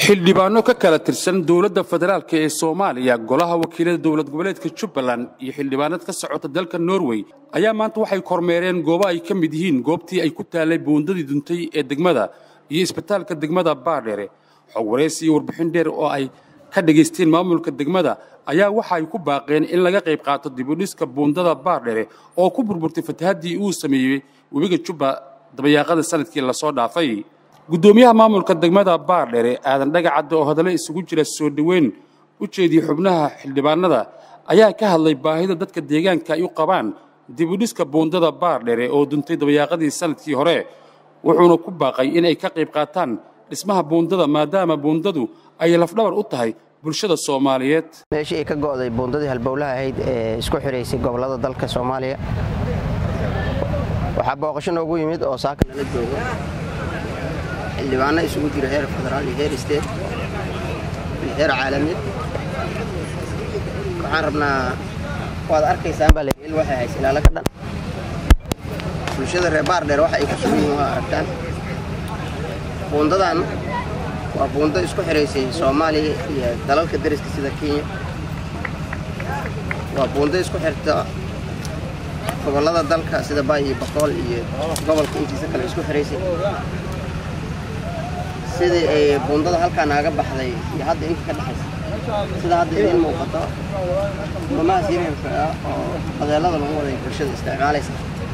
xildhibaano ka kala tirsan dowladda federaalk ee soomaaliya golaha wakiilada dowlad goboleedka jubbaland iyo xildhibaanad ka socota dalka norway ayaa maanta waxay kormeereen goobo ay ka mid yihiin goobtii ay ku taallay buundadii duntay ee degmada iyo isbitaalka degmada baardheere xog waraysi iyo warbixin dheer oo ay ka dhegaysteen maamulka degmada ayaa waxa ay ku baaqeen in laga qayb qaato dibudhiska buundada baardheere oo ku burburtay fatahaddii uu sameeyey webiga jubba dabayaaqada sanadkii lasoo dhaafay guddoomiyaha maamulka degmada baardheere aadan dhagacadda oo hadallo isugu jira soo dhoweyn u jeediyey xubnaha xildhibaanada ayaa ka hadlay baahida dadka deegaanka ay u qabaan dibudhiska buundada baardheere oo duntay dabayaaqadii sanadkii hore wuxuuna ku baaqay inay ka qayb qaataan dhismaha buundada maadaama buundadu ay lafdhabar u tahay bulshada soomaaliyeed meeshii ay ka go'day buundadii halbowlaha ahayd ee isku xidhaysay gobollada dalka soomaaliya waxaa booqasho noogu yimid oo saaka nala joogo xildhibaano isugu jira heer federaal iyo heer state iyo heer caalamied waxaan rabnaa waad arkaysaan baa lael waxay hays ilaalo ka dhan bulshada reer baardheer waxa ay ku sugan yihiin waa aragtaan buundadan waa buundo isku xidhaysay soomaaliya iyo dalalka dariska sida kenya waa buundo isku xirta gobollada dalka sida baay iyo boqool iyo gobolka intiisa kale isku xidhaysay sidii ay buundada halkaa naaga baxday iyo hadda inta ka dhexaysa sida hadda idiin muuqato mamahaas yaryarka ah oo qadeellada lagu waday bulshada isticmaalaysa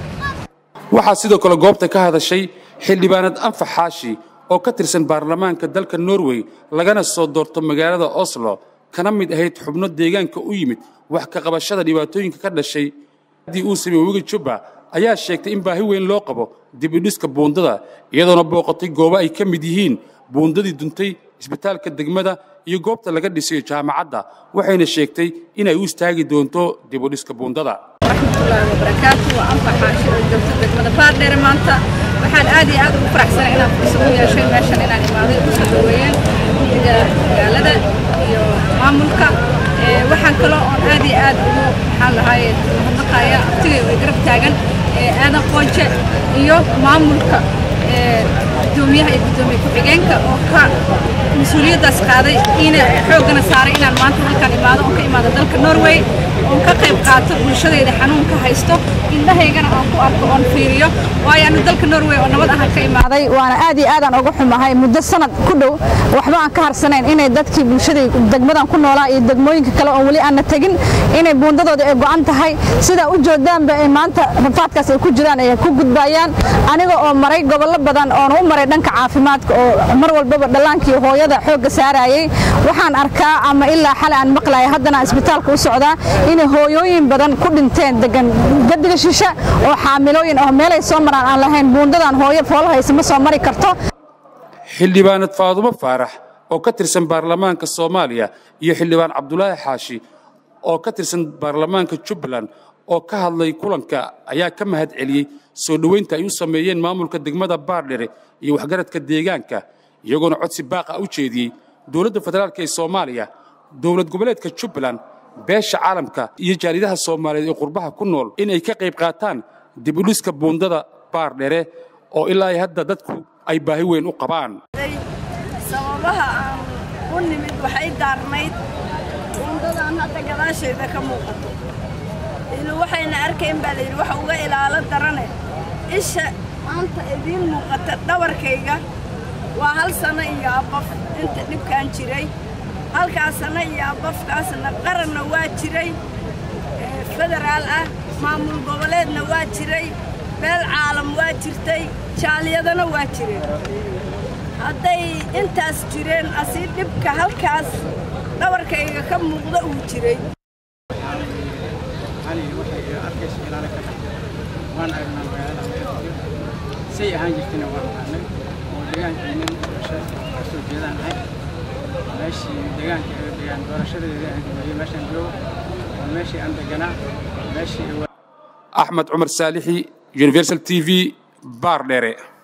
waxaa sidoo kale goobta ka hadashay xildhibaanad anfax xaashi oo ka tirsan baarlamaanka dalka norway lagana soo doorto magaalada oslo kana mid ahayd xubno deegaanka u yimid wax ka qabashada dhibaatooyinka ka dhashay haddii uu sameeye webiga jubba ayaa sheegtay in baahi weyn loo qabo dib u dhiska buundada iyadoona booqatay goobo ay ka mid yihiin buundadii duntay isbitaalka degmada iyo goobta laga dhisayo jaamacadda waxayna sheegtay inay u istaagi doonto dib u dhiska buundada raxmatullaahi wabarakaatu waa anfax xaashi oo joogta degmada baardheere maanta waxaan aad iyo aad ugu faraxsanay inaan fursad u yeeshay meeshan inaan imaaday ugu soo dhaweeyeen guddiga magaalada iyo maamulka waxaan kaloo oon aad iyo aad ugu maxaan lahaay mahadnaqaya artigay way garab taagan aadan qoonje iyo maamulka gudoomiyaha iyo gudoomiye ku-xigeenka oo ka mas-uuliyaddaas qaaday ina xooggana saaray inaan maanta halkaan imaado oon ka imaado dalka norway oon ka qayb qaato bulshadayda xanuunka haysto indhahaygana aan ku arko oon fiiriyo waayo anu dalka norway oo nabad ahaan ka imaaday waana aad iyo aadaan uga xumahay muddo sanad ku dhow waxba aan ka harsanayn inay dadkii bulshaday degmadan ku noolaa iyo degmooyinka kale oon weli aanna tegin inay buundadooda ay go'an tahay sidaa u joodaanba ay maanta rafaadkaas ay ku jiraan ay ku gudbayaan aniga oo maray gobollo badan oona u maray dhanka caafimaadka oo mar walbaba dhallaankii hooyada xoogga saarayay waxaan arkaa ama ilaa xale aan maqlaya haddana isbitaalka u socdaa inay hooyooyin badan ku dhinteen degan gadiga shishe oo xaamilooyin oo meelay soo maraan aan lahayn buundadan hooyo foolahaysa ma soo mari karto xildhibaanad faadumo faarax oo ka tirsan baarlamaanka soomaaliya iyo xildhibaan cabdulaahi xaashi oo ka tirsan baarlamaanka jubbaland oo ka hadlay kulanka ayaa ka mahad celiyey soo dhoweynta ay u sameeyeen maamulka degmada baardhere iyo waxgaradka deegaanka iyagoona codsi baaqa u jeediyey dowladda federaalk ee soomaaliya dowlad goboleedka jubbaland beesha caalamka iyo jaaridaha soomaaliyeed ee qurbaha ku nool inay ka qayb qaataan dib u dhiska buundada baardhere oo ilaa hadda dadku ay baahi weyn u qabaan sababaha aan u nimid waxay daarnayd buundadan hadda gadaashayda ka muuqato ilu waxayna arkayn baa layidhi waxa uga ilaalo darane isha maanta idiin muuqata dhabarkayga waa hal sanno iyo abaf inta dhibkaan jiray halkaas sanno iyo abafkaasna qaranna waa jiray federaal ah maamul goboleedna waa jiray beel caalam waa jirtay jaaliyadana waa jireen hadday intaas jireen asii dhibka halkaas dhabarkayga ka muuqda uu jiray waan aragnaa magaalada say ahaan jirtayna waan aqaanay oo deegaankeenan doorasho ka soo jeedaan ahay meeshii deegaanka deegaan doorashadeeda aan gameeyey meeshaan joogo waa meeshii aan deganaa meeshii axmed cumar saalixi universal t v baardheere